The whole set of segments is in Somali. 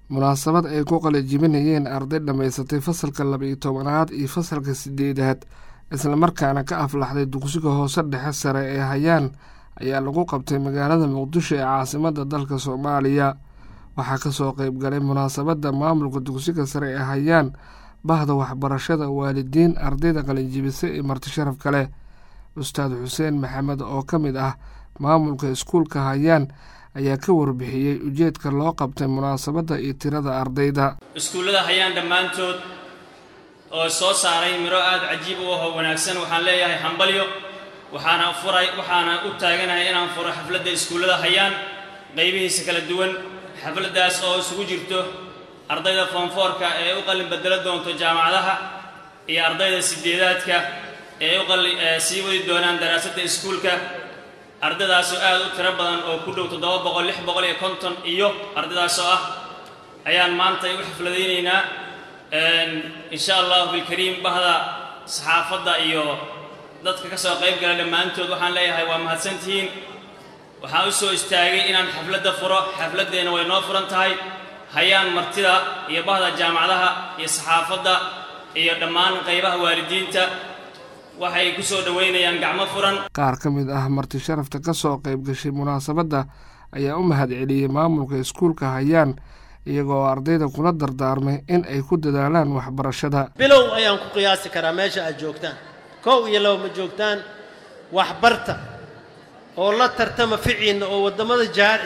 munaasabad ay ku qalajibinayeen arday dhammaysatay fasalka laba-iyo tobanaad iyo fasalka sideedaad islamarkaana ka aflaxday dugsiga hoose dhexe sare ee hayaan ayaa lagu qabtay magaalada muqdisho ee caasimadda dalka soomaaliya waxaa kasoo qeyb galay munaasabadda maamulka dugsiga sare ee hayaan bahda waxbarashada waalidiin ardayda qalinjibisa iyo marti sharaf kale ustaad xuseen maxamed oo ka mid ah maamulka iskuulka hayaan ayaa ka warbixiyey ujeedka loo qabtay munaasabadda iyo tirada ardayda iskuullada hayaan dhammaantood oo soo saaray miro aada cajiib u ahoo wanaagsan waxaan leeyahay hambalyo waxaana furay waxaana u taaganahay inaan furo xafladda iskuullada hayaan qaybihiisa kala duwan xafladdaas oo isugu jirto ardayda foonfoorka ee u qalin bedelo doonto jaamacadaha iyo ardayda sideedaadka ee u qalin sii wadi doonaan daraasadda iskuulka ardaydaasoo aada u tiro badan oo ku dhow toddoba boqol lix boqol iyo konton iyo ardaydaasoo ah ayaan maanta u xafladaynaynaa insha allahu bilkariim bahda saxaafadda iyo dadka ka soo qayb gala dhammaantood waxaan leeyahay waa mahadsantihiin waxaan u soo istaagay inaan xafladda furo xafladdeenna way noo furan tahay hayaan martida iyo bahda jaamacadaha iyo saxaafadda iyo dhammaan qaybaha waalidiinta waxay ku soo dhoweynayaan gacmo furan qaar ka mid ah marti sharafta ka soo qayb gashay munaasabadda ayaa u mahad celiyey maamulka iskuulka hayaan iyagoo ardayda kula dardaarmay in ay ku dadaalaan waxbarashada bilow ayaan ku qiyaasi karaa meesha aad joogtaan kow iyo laba ma joogtaan waxbarta oo la tartama ficiinna oo waddamada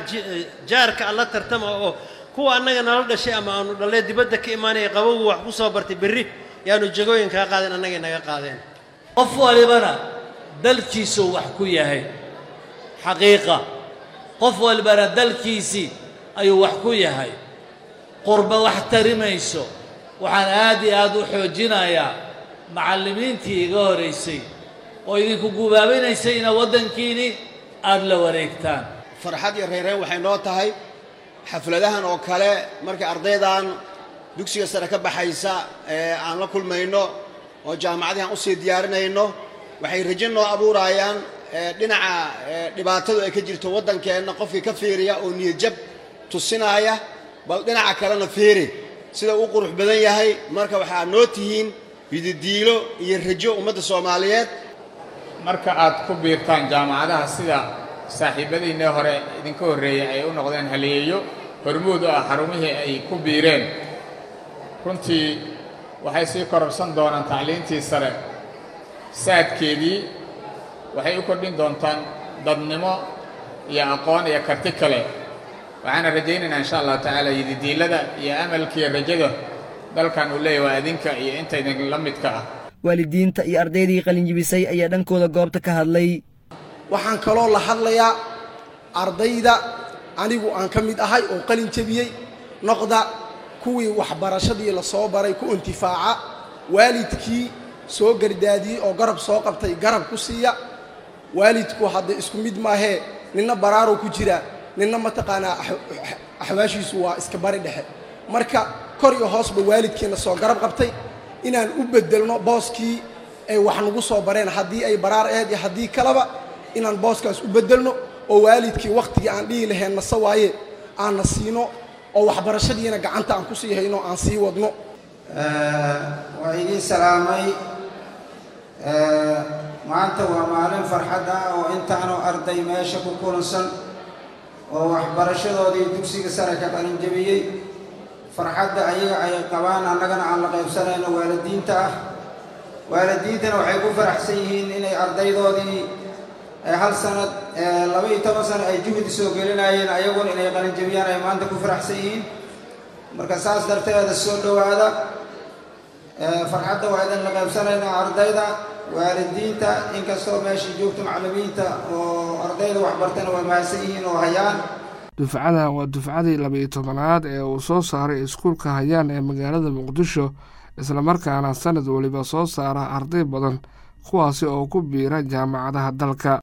jaarka a la tartama oo kuwa annaga nala dhashay ama aanu dhallee dibadda ka imaanaya qabogu wax ku soo bartay berri yaanu jagooyin kaa qaadeen annagay naga qaadeen qof walibana dalkiisuu wax ku yahay xaqiiqa qof walibana dalkiisii ayuu wax ku yahay qurba wax tari mayso waxaan aad iyo aad u xoojinayaa macallimiintii iga horaysay oo idinku gubaabinaysay ina waddankiini aada la wareegtaan farxad iyo reereen waxay noo tahay xafladahan oo kale markay ardaydan dugsiga sare ka baxaysa ee aan la kulmayno oo jaamacadihi aan usii diyaarinayno waxay rajo noo abuurayaan dhinaca dhibaatadu ay ka jirto waddankeenna qofkii ka fiiriya oo niyadjab tusinaaya bal dhinaca kalena fiiri sida uu qurux badan yahay marka waxaa noo tihiin hididiilo iyo rajo ummadda soomaaliyeed marka aad ku biirtaan jaamacadaha sida saaxiibadiinii hore idinka horreeyey ay u noqdeen haleeyo hormuud u ah xarumihii ay ku biireen runtii waxay sii kororsan doonaan tacliintii sare saadkeedii waxay u kordhin doontaan dadnimo iyo aqoon iyo karti kale waxaana rajaynaynaa insha allahu tacaala yididiilada iyo amalkiiyo rajada dalkan uu leeyahy waa adinka iyo inta idin la midka ah waalidiinta iyo ardaydii qalinjibisay ayaa dhankooda goobta ka hadlay waxaan kaloo la hadlayaa ardayda anigu aan ka mid ahay oo qalin jebiyey noqda kuwii waxbarashadii la soo baray ku intifaaca waalidkii soo gardaadiyey oo garab soo qabtay garab ku siiya waalidku hadda isku mid maahee ninna baraaroo ku jira ninna mataqaanaa axwaashiisu waa iska bari dhexe marka kor iyo hoosba waalidkiina soo garab qabtay inaan u beddelno booskii ay wax nagu soo bareen haddii ay baraar aheyd iyo haddii kaleba inaan booskaas u beddelno oo waalidkii wakhtigii aan dhihi lahayn nase waaye aanna siino oo waxbarashadiina gacanta aan ku sii hayno aan sii wadno waa idiin salaamay maanta waa maalin farxad ah oo intaanu arday meesha ku kulansan oo waxbarashadoodii dugsiga sare ka qalinjabiyey farxadda ayaga ay qabaan annagana aan la qaybsanayno waalidiinta ah waalidiintana waxay ku faraxsan yihiin inay ardaydoodii hal sanad laba-iyo toban sano ay juhdi soo gelinayeen ayaguna inay qalinjabiyaan ay maanta ku faraxsan yihiin marka saas darteeda soo dhowaada farxadda waa idin la qaybsanaynaa ardayda waalidiinta inkastoo meesha joogto macallimiinta oo ardayda waxbartana waa mahadsan yihiin oo hayaan dufcadan waa dufcadii laba-iyo tobanaad ee uu soo saaray iskuulka hayaan ee magaalada muqdisho islamarkaana sanad weliba soo saara arday badan kuwaasi oo ku biira jaamacadaha dalka